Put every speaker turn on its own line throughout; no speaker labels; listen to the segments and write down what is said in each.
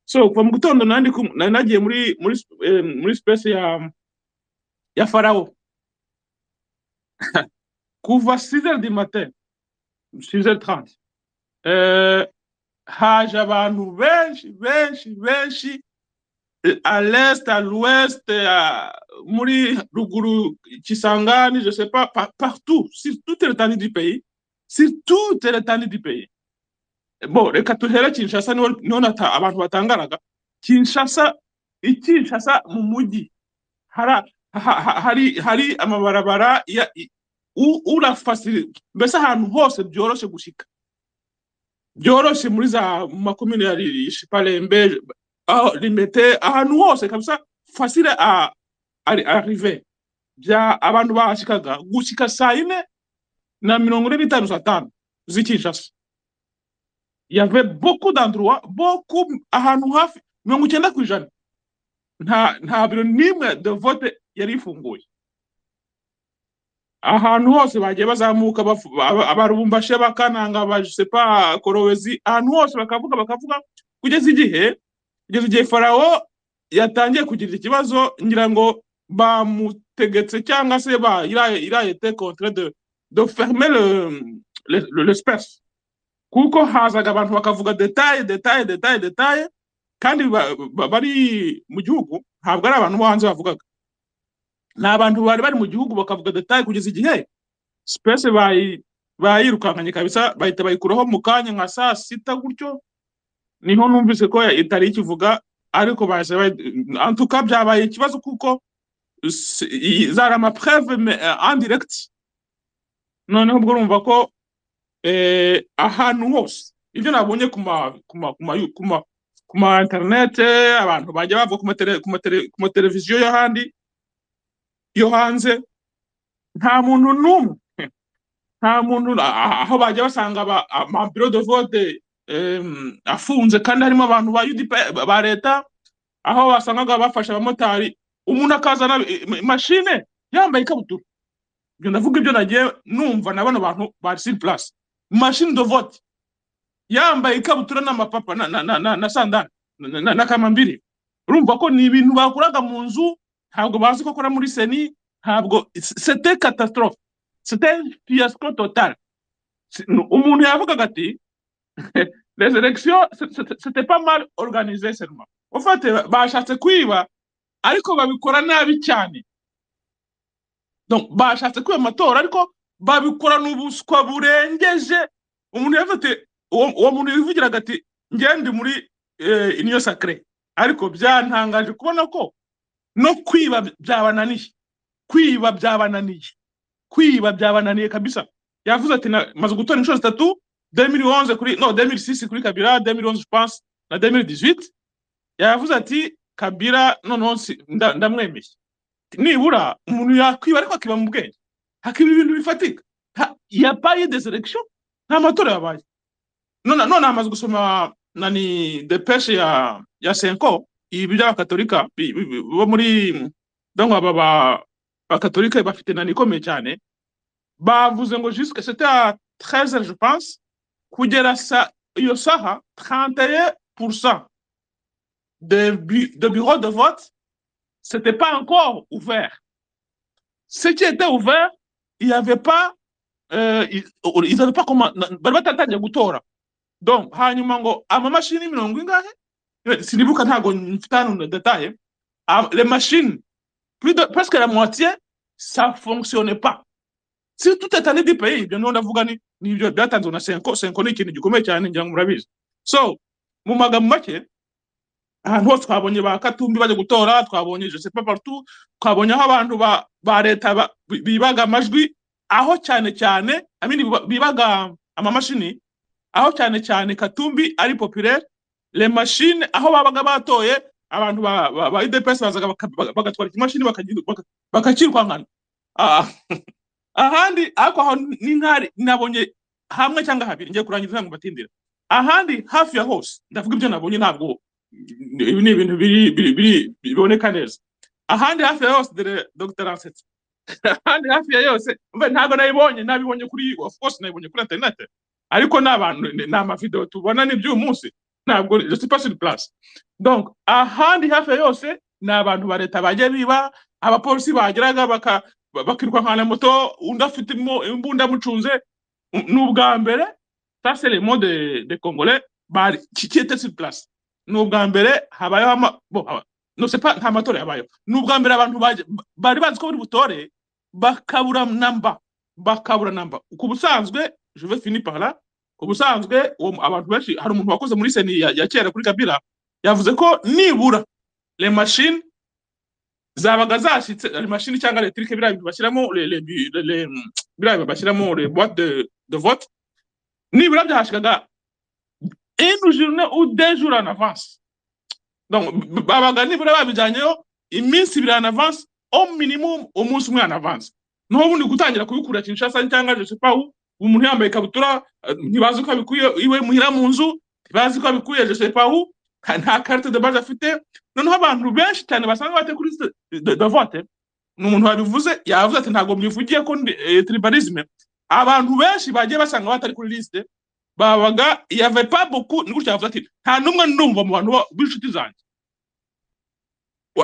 so kuva mu gitondo nari nagiye muri muri eh, muri space ya ya farawo kuva 6h du matin 6h30 eh, haje abantu benshi benshi benshi eh, à l'est à l'ouest eh, à- muri ruguru kisangani je sais pas par- partout sur toute l'étendue du pays sur toute l'étendue du pays bo reka duhere kinshasa niho niho nata- abantu batangaraga kinshasa i kinshasa mu mujyi hara- ha- ha- hari hari amabarabara ya i- u- urafasiri mbese ahantu hose byoroshye gushika byoroshye muri za mu makomine ya Ri- shiparembe aho rimete ahantu hose kabisa fasire a ari arrive bya abantu bahashikaga gushika saa yine na mirongo ine n'itanu saa tanu z'i kinshasa il y avait beaucoup d'endroits, beaucoup ahantu hafi mirongo icyenda ku ijana nta nta biro n'imwe de vote yari ifunguye ahantu hose bagiye bazamuka bafu- aba- abarumbashe bakananga ba je sais pas korowezi ahantu hose bakavuga bakavuga kugeza igihe kugeza igihe farawo yatangiye kugira ikibazo ngira ngo bamutegetse cyangwa se ba il a il a été contraint de de fermer le le- le- l'espace kuko hazaga abantu bakavuga detaye detaye detaye detaye kandi ba- ba- bari mu gihugu ntabwo ari abantu bo hanze bavugaga ni abantu bari bari mu gihugu bakavuga detaye kugeza igihe sipesi bayirukankanye kabisa bahita bayikuraho mu kanya nka saa sita gutyo niho numvise ko ya- itari ikivuga ariko bahise bayi- antuka byabaye ikibazo kuko s- i- zari amapreve andiregiti noneho ubwo urumva ko eh, ahantu hose ibyo nabonye ku ma ku ma ku ma ku ma ku ma interinete abantu bajya bavuga ku matele- ku matele- ku mateleviziyo yo handi yo hanze nta muntu n'umwe nta muntu a- a- aho bajya basanga aba- amabiro de vote em, afunze kandi harimo abantu ba UDP ba leta aho basangaga bafashe abamotari umuntu akazana i- i- mashine yambaye ikabutura ibyo ndavuga ibyo nagiye numva na bano bantu bari sur place mashine de vote yambaye ikabutura n'amapapa na, na, na, na, na sandali na, na, na kamambiri urumva ko ni ibintu bakuraga mu nzu ntabwo bazi ko akora muri seni ntabwo sete catastrophe sete fiasco total Si- nu- umuntu yavugaga ati les élections c'est- c'est- c'était pas mal organisé seulement ufate bashatse kwiba ariko babikora nabi cyane donc bashatse kwiba amatora ariko babikorana ubuswa burengeje umuntu yavuze ati uwo uwo muntu yivugiraga ati njye ndi muri eh, iniyo sakare ariko byantangaje kubona ko no kwiba byabananiye kwiba byabananiye kwiba byabananiye kabisa yavuze ati na- maze gutora inshuro zitatu 2011 kuri no 2006 kuri kabira 2011 je pense na 2018 yavuze ati kabira noneho si- nda- ndamwemeye nibura umuntu yakwiba ariko akiba mu bwenge hakiba ibintu bifatika Ha- yabaye deserection nta matora yabaye none none hamaze gusoma nani depeshe ya ya senko ibi by'abakatolika bi- bi- bi- bo muri donc aba ba- bakatolika bafite nani ikomeye cyane bavuze ngo jusque c'était à 13h je pense kugera sa iyo saha 31% de, bu- de bureaux de vote c'était pas encore ouvert ce qui était ouvert il n'y avait pas euh, ils ils n'avaient pas comment bari batatangiye gutora donc hanyuma ngo amamashini mirongo ingahe Eh, sinibuka ntago mfite hano na detaye Ah, les machines plus de presque la moitié ça fonctionnait pas si tout est allé du pays ibyo niho ndavuga ni ni ibyo byatanzwe na senko senko ni ikintu gikomeye cyane ngira ngo murabizi so mu magambo make ahantu hose twabonye ba katumbi bajya gutora twabonye je sais pas partout twabonye aho abantu ba ba leta ba- bi- bibaga amajwi aho cyane cyane I mean, biba- bibaga amamashini aho cyane cyane Katumbi ari populaire le machine aho babaga batoye abantu ba, ba, ba UDPS bazaga baka- baga- bagatwara ikimashini bakagi- baka- bakacyirukankana Ah, ahandi ariko aho ni nkari nabonye hamwe cyangwa habiri ngiye kurangiza ntabwo batindira ahandi hafi ya hose ndavuga ibyo nabonye ntabwo ibi ni ibintu biri biri biri- biboneka neza ahandi hafi ya hose dore Dr Ansetse ahandi hafi ya yose mbe ntabwo nayibonye nabibonye kuri of course nayibonye kuri internet ariko ni abantu ni ni amavidewo tubona ni by'uyu munsi ntabwo je suis pas sur place donc ahandi hafi ya yose ni abantu ba leta bajya biba abapolisi bageraga baka ba- bakiruka nka na moto undi afite imbu- imbunda amucunze U- ni ubwa mbere ça c'est le mot de de congolais bari qui qui était sur place ni ubwa mbere habayeho ama bo haba- no c'est pas nta matora yabayeho ni ubwa mbere abantu baje- ba- bari bazi ko bari butore bakabura namba bakabura namba ku busanzwe je vais finir par là ubusanzwe uwo mu- abantu benshi hari umuntu wakoze muri seni ya, ya kera kuri kabila yavuze ko nibura le machine zabaga zashyitse le machine cyangwa electrique biriya bintu bashyiramo le- le- le- le- mm, biriya bintu bashyiramo le boîte de, de vote nibura byahashikaga une journée ou deux jours en avance donc b- b- babaga nibura babijyanyeyo iminsi ibiri en avance au minimum umunsi umwe en avance naho ubundi gutangira kubikura kinshasa cyangwa je sais pas où umuntu yambaye ikabutura eh, ntibazi uko abikuye iwe muhira mu nzu ntibazi uko abikuye je sais pas où nta- nta carte de base afite noneho abantu benshi cyane basanzwe bate kuri liste de de vote ni umuntu wabivuze yavuze ati ntabwo mbivugiye ko ndi eh, tribalisme abantu benshi bagiye basanga batari kuri liste babaga il y avait pas beaucoup ni gutya yavuze ati nta n'umwe ndumva mu bantu bo- b'inshuti zanjye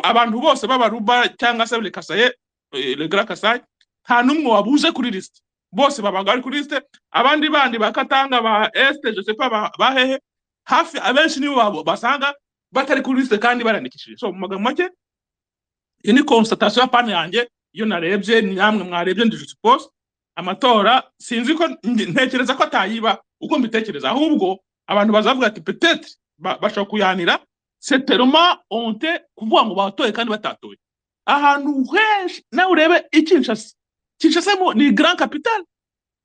abantu bose b'abaruba cyangwa se lekasaye legara kasaye nta n'umwe wabuze kuri lisite bose babaga bari kuri lisite abandi bandi ba katanga ba este je sais pas ba ba hehe hafi abenshi nibo babo basanga batari kuri lisite kandi barandikishije so mu magambo make iyi ni constatation ya pani yanjye iyo narebye ni namwe mwarebye ndi suppose amatora sinzi ko nge- ntekereza ko atayiba uko mbitekereza ahubwo abantu bazavuga ati petetre ba- bashobora kuyanira c'est tellement honte kuvuga ngo batoye kandi batatoye ahantu henshi nawe urebe ikinshasa kinshasa mo ni grand capital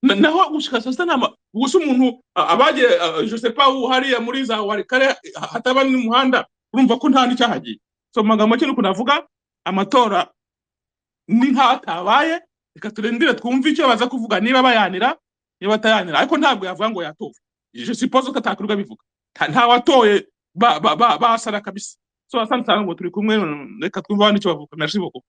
Na- naho gushika sasa nama gusa umuntu a- abagiye a- je sais pas où hariya muri za warikare hataba n'umuhanda urumva ko nta n'icyahagiye so mu magambo make nuko navuga amatora ni nk'atabaye reka turindire twumve icyo baza kuvuga niba bayanira niba batayanira ariko ntabwo yavuga ngo yatowe je suppose ko atakwirwa bivuga nta nta watoye ba- ba- ba- basara kabisa so asante cyane ngo turi kumwe mm, reka twumve abandi icyo bavuga merci beaucoup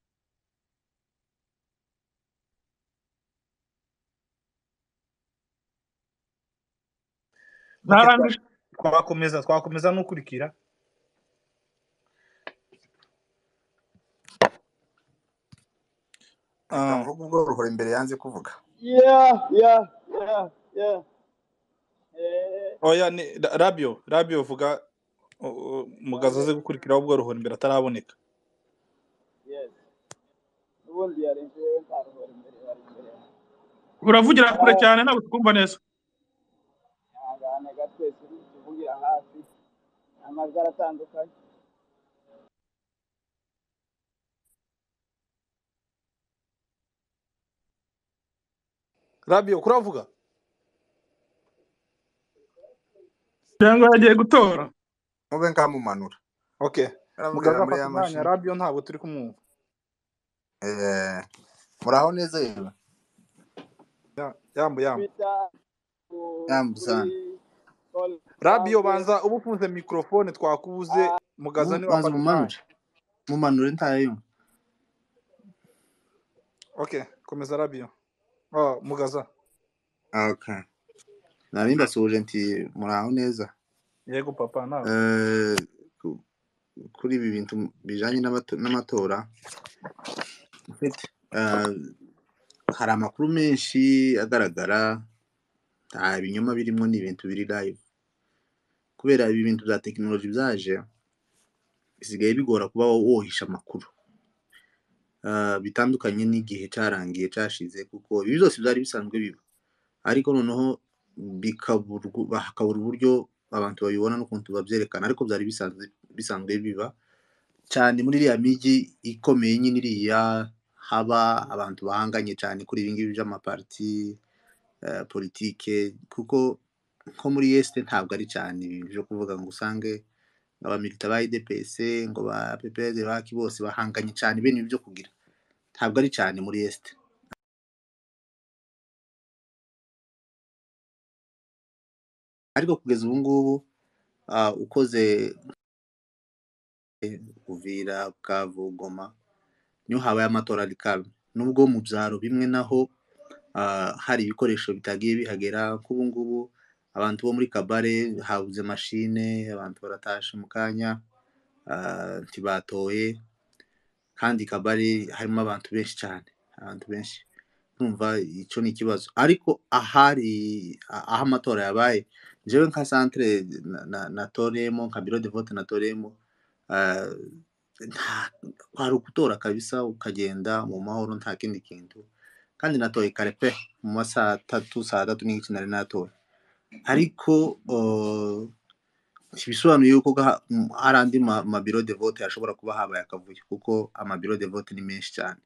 Ok, twa-
narangije
twakomeza twakomeza n'ukurikira Ah,
navuga ubwo ruhora imbere yanze kuvuga
Yeah, yeah, yeah, yeah. Eh,
oya ni Ra- rabio rabio vuga u- u- mugazo aze gukurikiraho ubwo ruhora imbere ataraboneka
yes. Ubundi yari imbere ntaruhora imbere yari imbere.
uravugira kure
Ah,
cyane ntabwo tukumva neza
ihangane gatwese tuvugira hafi amajwi aratandukanye.
rabio kuravuga
cyangwa yagiye gutora
mube nkamumanura
okay
aravugira
mugazo
muri
afata
ya
umwanya
mashini
rabio ntabwo turi kumwumva
Eh, muraho neza yewe
Ya- yambo yambo
Twita ku- kuri
yamusana
call
rabio
isanzwe.
banza uba ufunze mikorofone twakubuze
Ah,
mugazo niwe
banza
afata umwanya
umumanure mumanure ntayumva
okay komeza rabio oh, mugaza
okay nari ndasuhuje nti muraho neza
yego papa nawe
Eh, ku- kuri ibi bintu bijanye n'amato- n'amatora eh, hari amakuru menshi agaragara nta binyoma birimo ni ibintu biri live kubera ibi bintu bya tekinoloji byaje bisigaye bigora kuba wohisha amakuru Ah, bitandukanye n'igihe cyarangiye cyashize kuko ibi byose byari bisanzwe biba ariko noneho bikaburwa ba- hakabura uburyo abantu babibona n'ukuntu babyerekana ariko byari bisanzwe bisanzwe biba cyane muri iriya migi ikomeye nyine iriya haba abantu bahanganye cyane kuri ibi ngibi by'amapariti eh, politike kuko nko muri yesite ntabwo ari cyane ibi byo kuvuga ngo usange abamilita ba idps ngo ba ppr baki bose bahanganye cyane bene ibi byo kugira ntabwo ari cyane muri est ariko kugeza ubu ngubu ah, ukoze uvira bukavu goma niho habaye amatora ari karame nubwo mu byaro bimwe naho ah, hari ibikoresho bitagiye bihagera nk'ubu ngubu abantu bo muri kabare habuze mashine abantu baratashe mu kanya ah, ntibatoye kandi kabare harimo abantu benshi cyane abantu benshi kumva icyo ni ikibazo ariko ahari a- aho amatora yabaye jewe nka centre na- na- natoreyemo nka biro de vote natoreyemo ah, nta- kwari ukutora kabisa ukagenda mu mahoro nta kindi kintu kandi natoye kare pe mu ma saa tatu saa tatu n'igice nari natoye ariko uh, ntibisobanuye yuko gaha- m- hari andi ma- mabiro de vote yashobora kuba habaye akavuyo kuko amabiro de vote ni menshi cyane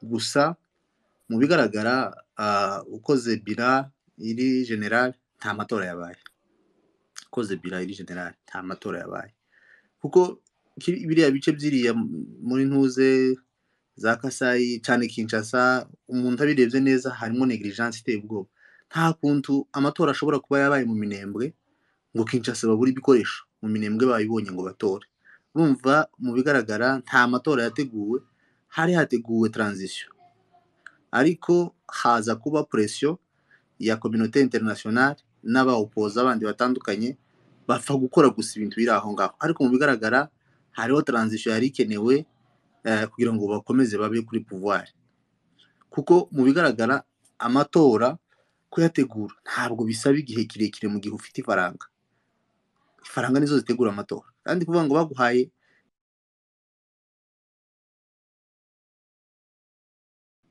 gusa mu bigaragara ah, ukoze bira iri general nta matora yabaye ukoze bira iri general nta matora yabaye kuko ki- biriya bice byiriya m- muri ntuze za kasayi cyane kinshasa umuntu abirebye neza harimo negligence iteye ubwoba nta kuntu amatora ashobora kuba yabaye mu minembwe ngo kinshasa babure ibikoresho mu minembwe bayibonye ngo batore urumva mu bigaragara nta matora yateguwe hari hateguwe transition ariko haza kuba presiyo ya kominote interinasiyonari n'abawupoza abandi batandukanye bapfa gukora gusa ibintu biri aho ngaho ariko mu bigaragara hariho transition yari ikenewe eh, kugira ngo bakomeze babe kuri pouvoir kuko mu bigaragara amatora kuyategura ntabwo bisaba igihe kirekire mu gihe ufite ifaranga ifaranga nizo zitegura amatora kandi kuvuga ngo baguhaye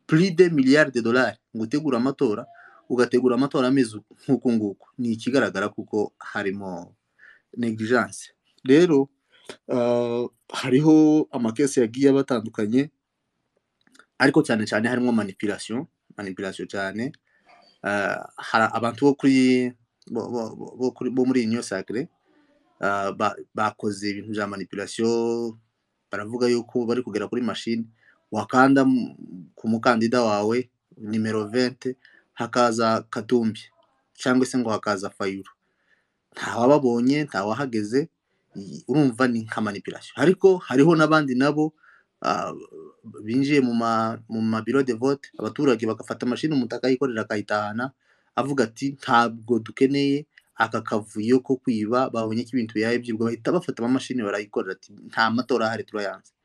plus de miliyari de dolari ngo utegure amatora ugategura amatora ameze nk'uku nguku ni ikigaragara kuko harimo negligence rero ah, hariho amakesi yagiye aba atandukanye ariko cyane cyane harimo manipulation manipulation cyane Ah, hari abantu bo kuri bo, bo, bo, bo, kuri- bo muri union sacre ah, ba- bakoze ibintu bya manipulation baravuga yuko bari kugera kuri mashini wakanda mu- ku mukandida wawe nimero 20 hakaza katumbi cyangwa se ngo hakaza fayuro ntawababonye ntawahageze i- urumva ni nka manipulation ariko hariho n'abandi nabo ah, binjiye mu ma mu mabiro de vote abaturage bagafata mashini umuntu akayikorera akayitahana avuga ati ntabwo dukeneye aka kavuyo ko kwiba babonye ko ibintu biyaye byibwa bahita bafata amamashini barayikorera ati nta matora ahari turayanze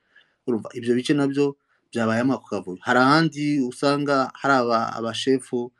urumva ibyo bice nabyo byabayemo ako kavuyo hari ahandi usanga hari aba- abashefu